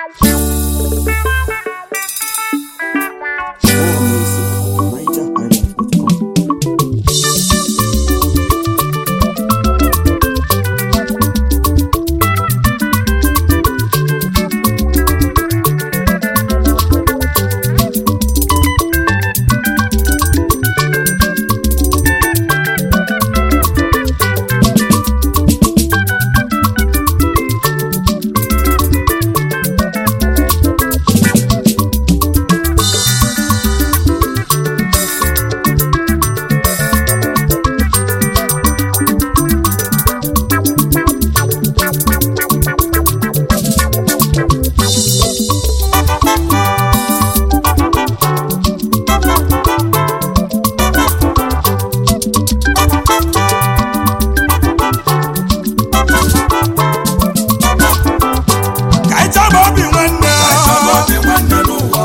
More music at nigerhighlife.com. ka anyị chọba obi nwanne obi nwanne n'ụwa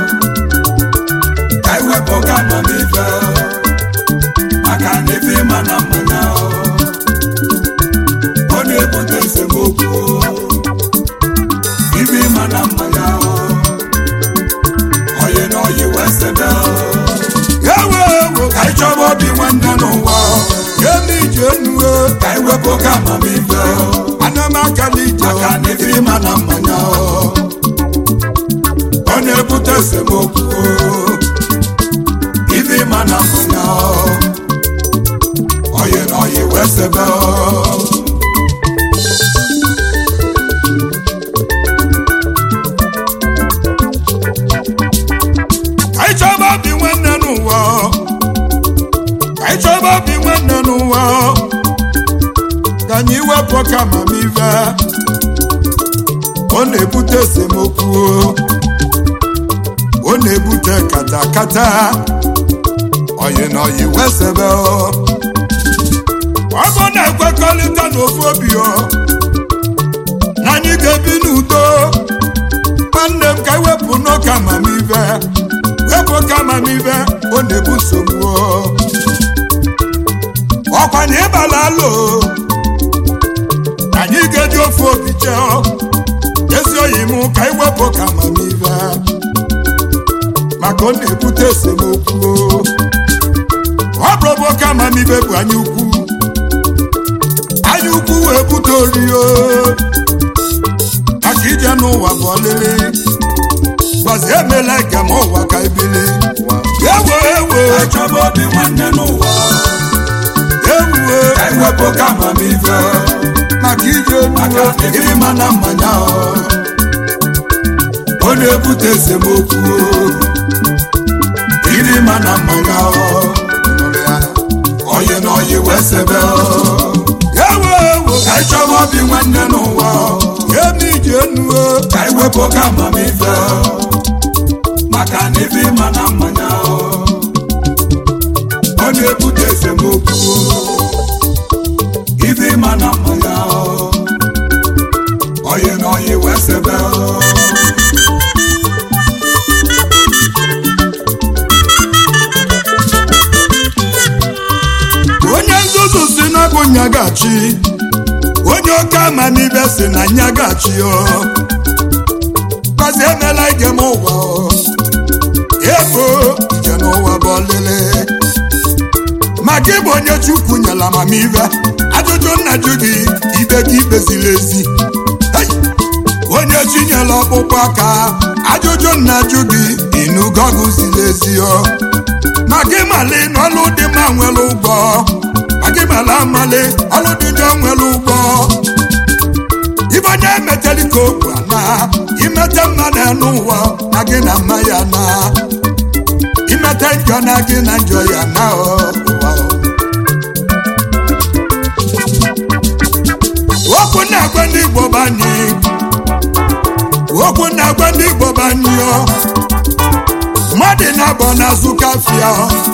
ka anyị wepụ ka amamife maka na ife ịma na mmanya ọ na-ebute esemokwu ife ịma na mmanya oyi na oyi wee sebe ewe ewe ka anyị chọba obi nwanne n'ụwa emi ije nuwe ka anyị wepụ ka amamife ana m akala ije maka na ife ịma na mmanya ọ na-ebute esemokwu ife ịma na mmanya oyi na oyi wee sebe ka anyị chọba obi nwanne n'ụwa ka anyị chọba obi nwanne n'ụwa ka anyị wepụ ka amamive ọ na-ebute esemokwu ọ na-ebute katakata oyi na oyi wee sebe ọ bụ na-ekwekọrịta n'ofu obi ọ na anyị ga-ebi n'udo nwanne m ka ewepụ n'oke amamive wepụ oke amamive ọ na-ebu nsogbu ọ. ọkwa na ịbala alo anyị ga-eji ofu obi chee ọ. ezi oyi m ka iwepụ oke amamive maka ọ na-ebute esemokwu ọ. ọ bụrụ oke amamive bụ anya ukwu anya ukwu wee bute orio maka ije n'ụwa bụ ọlịlị gbazi emela ike ma ụwa ka ebili ewo ewo ka anyị chọba obi nwanne n'ụwa ewuwe ka anyị wepụ ka amamife maka ije maka nuwe na ife ịma na mmanya ọ na-ebute esemokwu ife ịma na mmanya oyi na oyi wee sebe ewo ewo ka anyị chọba obi nwanne n'ụwa emi ije nuwe ka anyị wepụ ka amamife maka na ife ịma na mmanya ọ na-ebute esemokwu ife ịma na mmanya oyi na oyi wee sebe onye nzuzu si na bụ nyagachi onye oke amamibe si na nyagachi ọ gbazi emela ije m ụwa ọ. ego ije n'ụwa bụ ọlịlị ma gị bụ onye chukwu nyere amamive ajụjụ nna jụ gị ibe gị ikpeziri ezi Hey! onye chinyere ọkpụkpụ aka ajụjụ nna jụ gị inugo gụziri ezi ọ ma gị mali n'ọlụ dị mma nwere ụgwọ ma gị mala amali ọlụ dị njọ nwere ụgwọ ibe onye emeteli ka okwu ana imete mmadụ n'ụwa na gị na mma ya na imete njọ na gị na njọ ya na ọ, ụwa ọ. okwu na-agwa ndị igbo banyị okwu na-agwa ndị igbo banyị ọ mmadụ na-abọ n'azụ kafia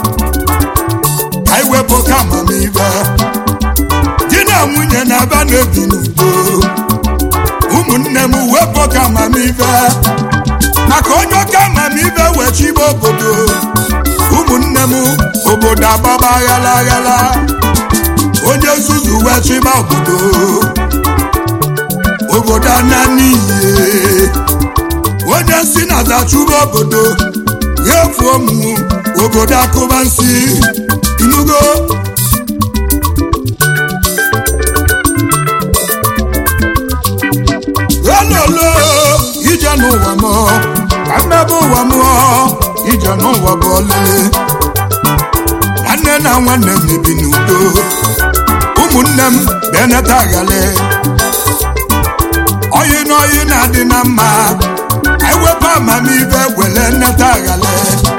ka iwepụ ka amamive di na nwunye na-aba n'ebi n'udo ụmụnne m wepụ ka amamive maka onye oke amamive wechibe obodo ụmụnne m obodo agbaba aghala aghala onye nzuzu wechiba obodo obodo ana n'iyi onye si na dachụba obodo ya efuo m obodo akụba nsị inugo ololo ije n'ụwa m ka mmebe ụwa m ije n'ụwa bụ ọlele nwanne na nwanne m ebi n'udo ụmụnne m beneta aghale oyi na oyi na-adị na mma ewepụ amamihe were nneta aghale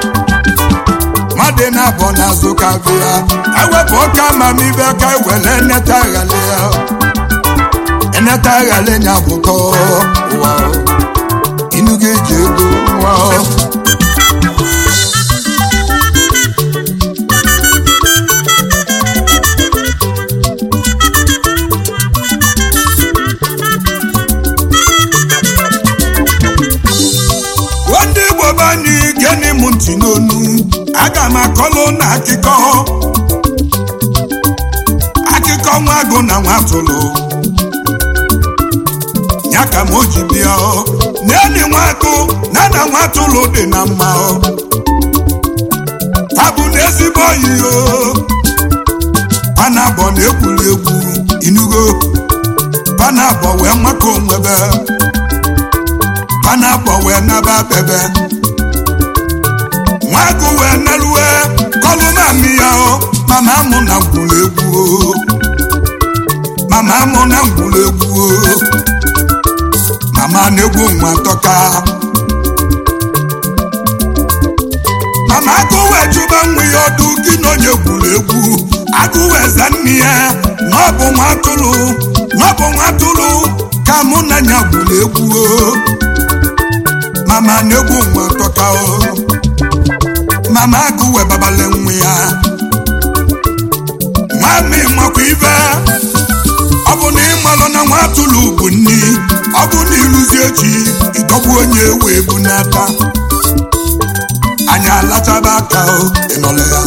mmadụ na-abọ n'azụ ka bịa ewepụ ọka amamihe ka ewere nneta aghale ya eneta aghale nya bụkọ ụwa inu ga-eji ego nwa ndị igbo be anyị geni m ntị n'onu aga m akọlụ na akụkọ akụkọ nwa agụ na nwa atụrụ ya ka m o ji bịa ọ n'enyi nwa agụ na na nwa atụrụ dị na mma ọ tabụ na ezigbo oyi o panabọ na-egwuri egwu inugo panabọ wee maka onwebe panabọ wee naba bebe nwagụ wee neluwe kọlụ mami ya o mama mụ na ngwuru egwu o mama mụ na ngwuru egwu o mama na-egwu nwa tọka mama agụ wee jụba nwa ya ọdụ gị na onye gwuru egwu agụ wee za nne ya na ọ bụ nwa atụrụ na ọ bụ nwa atụrụ ka mụ na ya gwuru egwu o mama na-egwu nwa tọka o mama agụ wee babale nwa ya nwami makwa ibe ọ bụ na ịmalụ na nwa atụrụ bụ nni ọ bụ na ịrụzi echi ịtọgbu onye wee bu n'aka anyị alachaba aka o ịnọle ya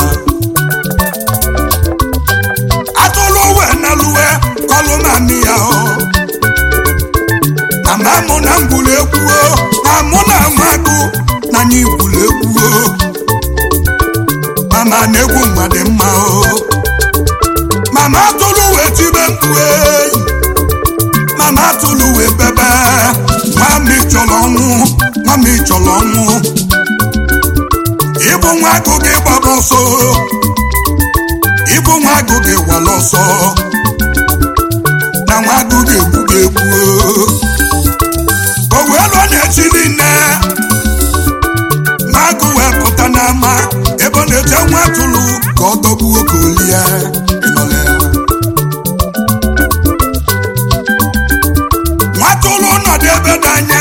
atụrụ wee naluwe kọlụ naanị ya o na ma mụ na ngwuru egwu o na mụ na amagụ na anyị gwuru egwu o mama na-egwu nwa dị mma o mama atụrụ wee tibe mkpu eyi mama atụrụ wee bebe nwami chọrọ ọnwụ nwami chọrọ ọnwụ ịbụ nwa agụ gị gbaba ọsọ ịbụ nwa agụ gị gwala ọsọ na nwa agụ gị egwu gị egwu o wee lụọ na-echi niile nwa agụ wee pụta n'ama ebe ọ na-eche nwa atụrụ ka ọ dọgbuo ka o lie ịnọle ya nwatụrụ nọdụ ebe dị anya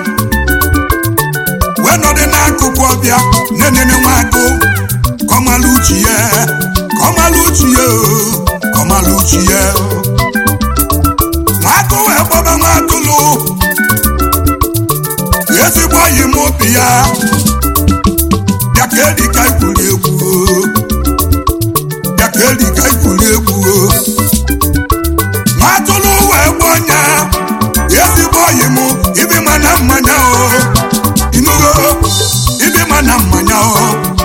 wee nọdụ n'akụkụ ọbịa na-enene nwagụ ka ọ malụ uchi ya ka ọ malụ uchi ya o, ka ọ malụ uchi ya o. nwagụ wee gbaba nwatụrụ ezigbo oyi m obi ya bịa ka edi ka ikwuri egwu o. bịa ka edi ka ikwuri egwu o. nwatụrụ wee gba ọnya ezigbo oyi m ibi ma na mmanya o inugo ibi ma na mmanya o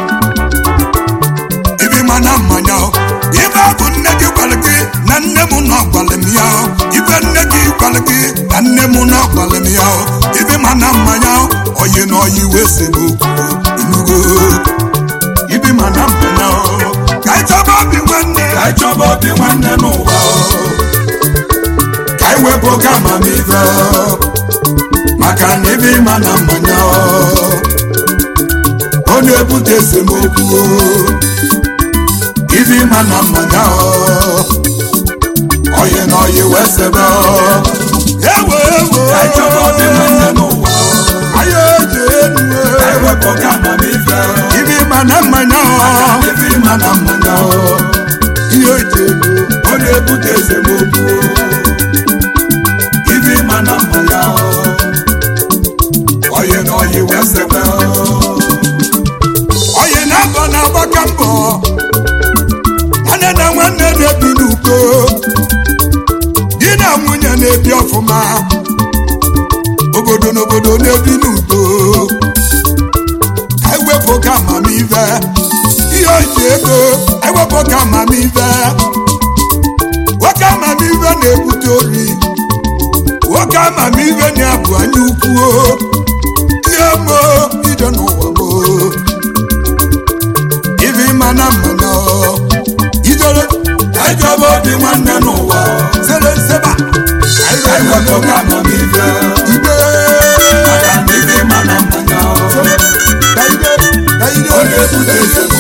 ibi ma na mmanya o ibe bụ nne gị gwara gị na nne m nọ gwara m ya o ibe nne gị gwara gị na nne m nọ gwara m ya o ibi ma na mmanya o oyi na oyi wee se m okwu inugo ibi ma na mmanya o ka ị chọba obi nwanne ka anyị chọba obi nwanne n'ụwa o. ka anyị wepụ oke amamife o. maka na ibe ịma na mmanya o. ọ na-ebute esemokwu o. ibe ịma na mmanya o. oyi na oyi wee sebe o. ewo ewo ka anyị chọba obi nwanne n'ụwa o. anyị eji enu ka anyị wepụ oke amamife o. ibe ịma na mmanya o. ife ịma na mmanya o. ihe eji enu ọ na-ebute esemokwu o. ife ịma na mmanya o. oyi na oyi wee sebe o. onye na-abọ na-agbaka mbọ nwanne na nwanne na-ebi n'uko di na nwunye na-ebi obodo n'obodo na-ebi n'udo ewepụ ka amamive ihe oji ego ewepụ ka amamive nwoke amamive na-ebute ori nwoke amamive na-abụ anya ukwu ihe mo ije n'ụwa mo ife mana mana ijere ejọba obi nwanne n'ụwa sere nseba ewepụ ka amamife igbe maka na ife mana mmanya kaide kaide ọ na-ebute nsogbu